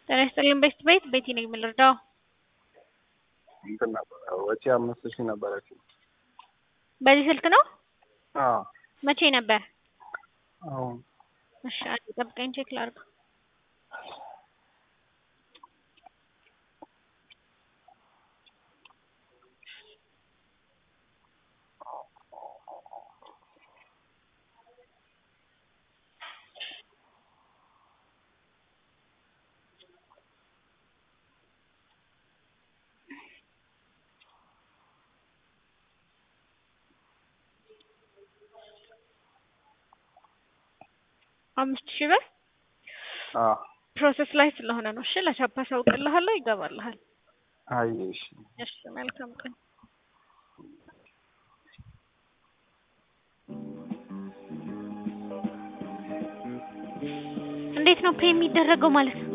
ጤና ይስጥልኝ ቤት ቤት ቤቲ ነኝ የምልረዳው እንትን ነበረ ወጪ አምስት ሺህ ነበረችው። በዚህ ስልክ ነው? አዎ መቼ ነበር? አሁን እሺ አንዴ ጠብቀኝ ቼክ ላድርግ። አምስት ሺህ ብር አዎ ፕሮሰስ ላይ ስለሆነ ነው። እሺ ለቻፓ አሳውቅልሃለሁ፣ ይገባልሃል። አይ እሺ እሺ መልካም ቀን። እንዴት ነው ፔ የሚደረገው ማለት ነው?